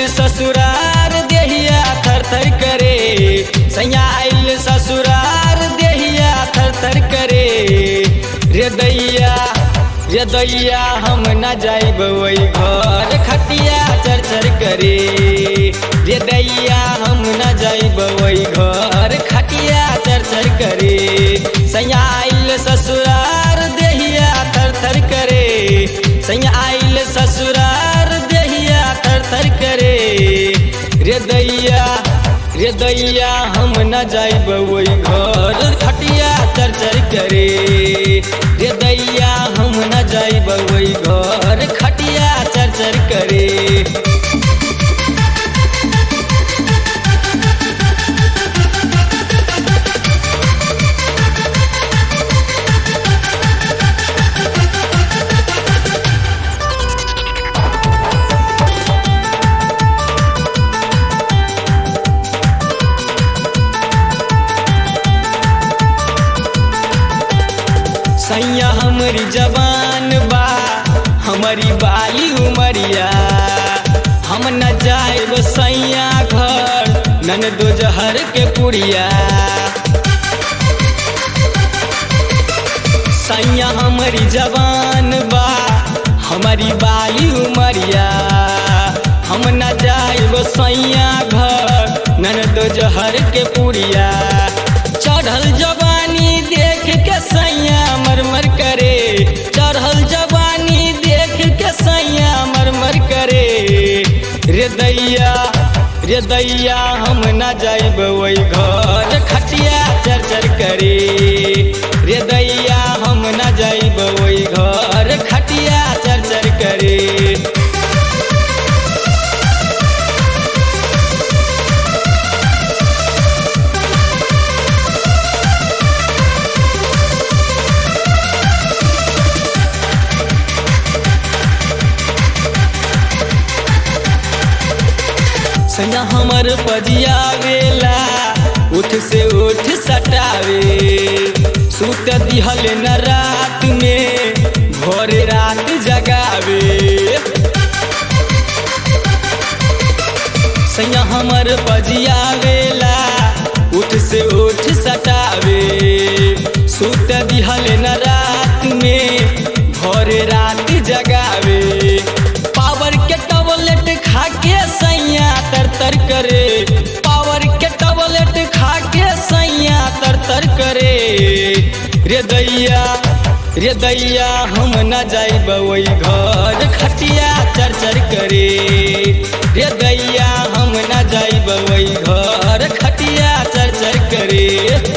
ससुरार देहिया थर थर करे सैया आइल ससुरार देहिया थर थर करे रे दैया रे दैया हम न जाइब वही घर खटिया चर चर करे रे दैया हम न जाइब वही घर खटिया चर चर करे सैया आइल ससुरार देहिया थर थर करे सैया आइल ससुरार देहिया थर थर करे रे दैया रे दैया हम न जाइब वही घर खटिया चर चर करे रे दैया हम न जाइब वही घर खटिया चर चर करे सैया हमारी जवान बा हमारी बाली उमरिया हम न जाएब सैया घर नन दो जहर के पुड़िया सैया हमारी जवान बा हमारी बाली उमरिया हम न जाएब सैया घर नन दो जहर के पुड़िया चढ़ल जवानी देख के सैया मरमर करे चढ़ल जवानी देख के सैया मरमर करे रे दैया रे दैया हम न जाइब वही घर खटिया चर चर करे रे दैया हम न जाइब वही घर खटिया चर चर करे सैया हमर पजियावेला उठ से उठ सटावे सुत दिहल न रात में भोर रात जगावे सैया हमर पजियावेला उठ से उठ सटावे सुत दिहल न रात में भोर रात जगावे पावर के टॉयलेट खा के सैया तर तर करे पावर के टॉयलेट खा के सैया तर तर करे रे दैया रे दैया हम न जाइब वही घर खटिया चर चर करे रे दैया हम न जाइब वही घर खटिया चर चर करे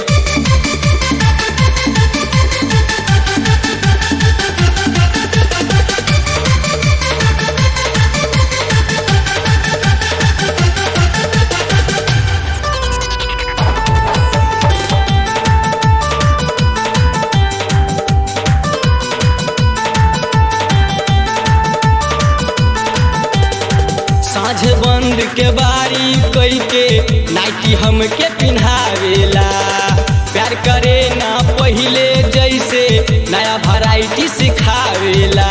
साझ बंद के बारी कई के नाइटी हमके पिन्हावेला प्यार करे ना पहिले जैसे नया वैरायटी सिखावेला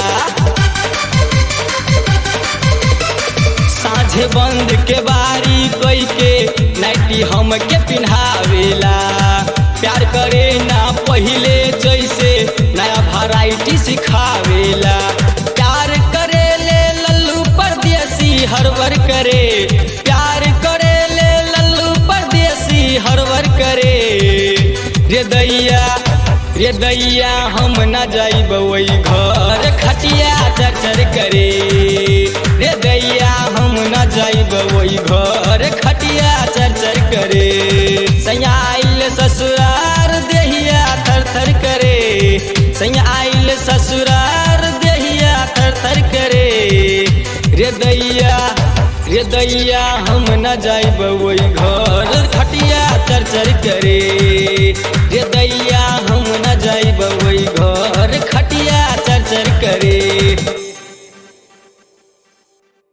साझ बंद के बारी कई के नाइटी हमके पिन्हावेला प्यार करे ना पहिले जैसे नया वैरायटी सिखावेला प्यार करे ले लल्लू परदेसी हरवर करे प्यार करे ले लल्लू परदेसी हरवर करे रे दैया रे दैया हम न जाइब वही घर खटिया चर चर करे रे दैया हम न जाइब वही घर खटिया चर चर करे सैया आइल ससुरार देहिया थर थर करे सैया आइल ससुरार देहिया थर थर करे रे दैया रे दैया हम न जाइब वही घर खटिया चर चर करे रे दैया हम न जाइब वही घर खटिया चर चर करे